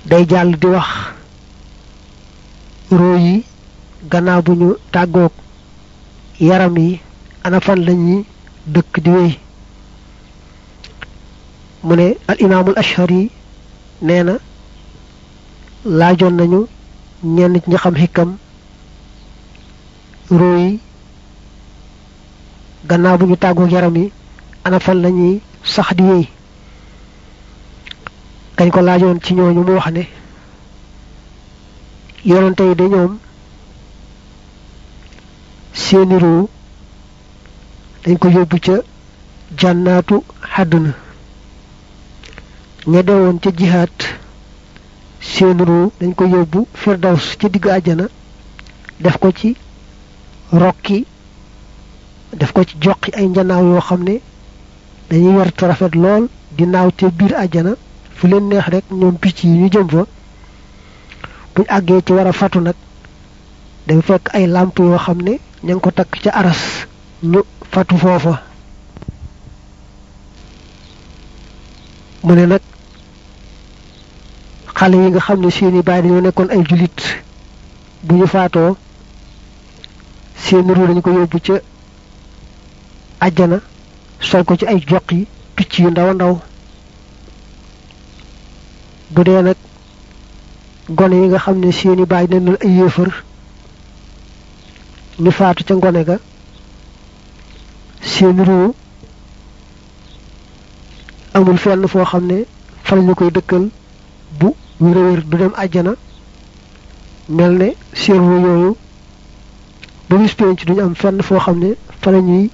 day jàll di wax ruu yi gannaaw bu ñu tàggoog yaram yi ana fan lañuy dëkk di wéy mu ne al imaamul ashari nee na laajoon nañu ñenn nit ñi xam xikam ruu yi gannaaw bu ñu tàggoog yaram yi ana fan lañuy sax di wéy kañ ko laajoon ci ñooñu mu wax ne yonante yi de ñoom seeni ruu dañ ko yóbbu ca jànnaatu xàdduna ña dewoon ca jihaat seen ruu dañ ko yóbbu firdaws ca digg àjjana def ko ci rokki def ko ci joqi ay njanaaw yoo xam ne dañuy wert rafet lool di naaw ca biir àjjana fu leen neex rek ñoom picc yi ñu jëm fa buñ àggee ci war a fatu nag day fekk ay làmp yoo xam ne ña ngi ko takk ca aras ñu fatu foofa mu ne nag xale yi nga xam ne seeni baay dañoo nekkoon ay julit bu ñu faatoo seeni ruu dañu ko yóbbu ca àjjana sol ko ci ay jox yi picc yu ndaw a ndaw bu dee nag gone yi nga xam ne seeni baay dañu ay yéefar ñu faatu ca ngone ga seeni ruu amul fenn foo xam ne fa ñu koy dëkkal bu wér a wér du dem àjjana mel ne seen ruu yooyu ba bis penc duñu am fenn foo xam ne fa la ñuy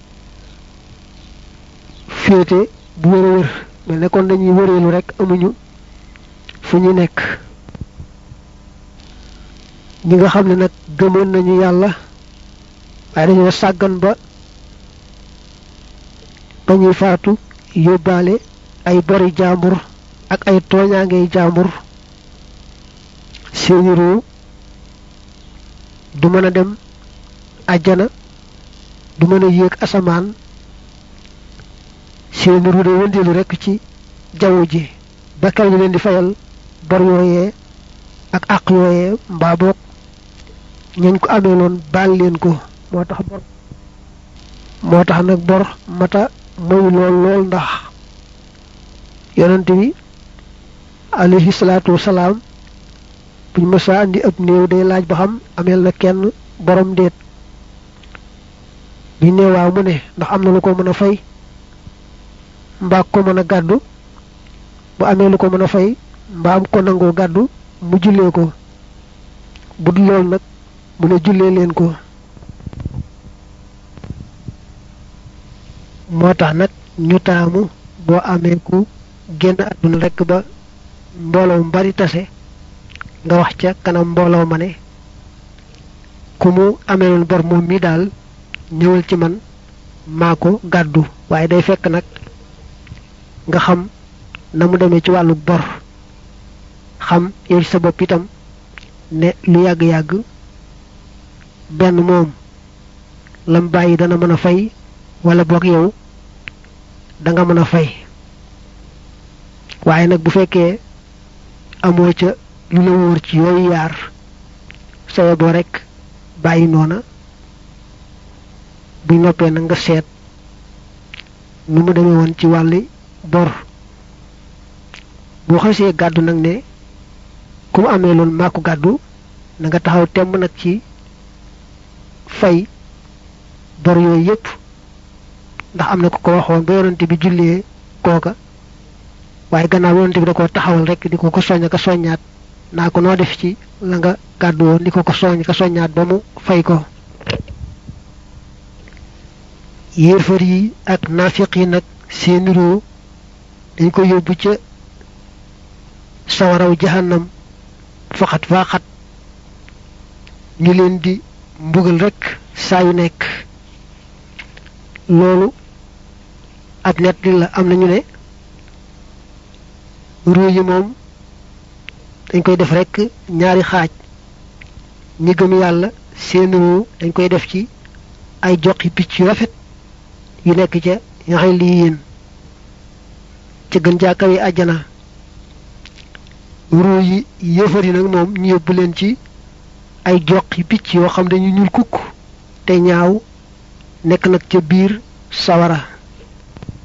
féete bu wér a wér mel ne kon dañuy wëreelu rek amuñu fu ñu nekk ñi nga xam ne nag gëmoon nañu yàlla waaye dañoo sàggan ba ba ñuy faatu yóbbaale ay bori jaambur ak ay tooñaangey jaambur seeni ruu du mën a dem àjjana du mën a yéeg asamaan seeni ruu day wëndeelu rekk ci jaww ji ba kaw ñu leen di fayal bor yooyee ak àq yooyee mbaa boog ñañ ko amee loon baal leen ko moo tax bor moo tax nag bor mata moy lool lool ndax yonent bi alayhi salaatu wasalaam buñ mësa andi ab néew day laaj ba xam ameel na kenn borom déet bi néewaaw mu ne ndax am na lu ko mën a fay mbaa ko mën a gàddu bu amee lu ko mën a fay mbaa am ko nangoo gàddu mu jullee ko bu dul lool nag mu ne jullee leen ko moo tax nag ñu taamu boo amee ku génn àdduna rekk ba mbooloo mu bari tase nga wax ca kanam mbooloo ma ne ku mu ameeloon bor moom mi daal ñëwal ci man maa ko gàddu waaye day fekk nag nga xam na mu demee ci wàllu bor xam yow ci sa bopp itam ne lu yàgg-yàgg benn moom lam bàyyi dana mën a fay wala boog yow da nga mën a fay waaye nag bu fekkee amoo ca lu la wóor ci yooyu yaar saye boo rekk bàyyi noona bu noppee nag nga seet nu mu demee woon ci wàlli bor boo xasee gàddu nag ne ku mu amee loolu maa ko gàddu na nga taxaw temm nag ci fay bor yooyu yépp ndax am na ko ko waxoon ba yonante bi jullee kooka waaye gannaaw yonante bi da ko taxawal rek di ko ko soññ ka soññaat naa ko noo def ci la nga gàddu woon di ko ko soññ ka soññaat ba mu fay ko yéefar yi ak naafiq yi nag seeni ruu dañ ko yóbbu ca sawaraw jahannam faxat faaxat ñu leen di mbugal rek saa yu nekk loolu ab nett la am nañu ne ruu yi moom dañ koy def rek ñaari xaaj ñi gëm yàlla seen ruu dañ koy def ci ay joxi picc yu rafet yu nekk ca yaxay lii yéen ca gën jaakawe àjjana ruu yi yëfar yi nag moom ñu yóbbu leen ci ay joqi picc yoo xam dañu ñuul kukk te ñaaw nekk nag ca biir sawara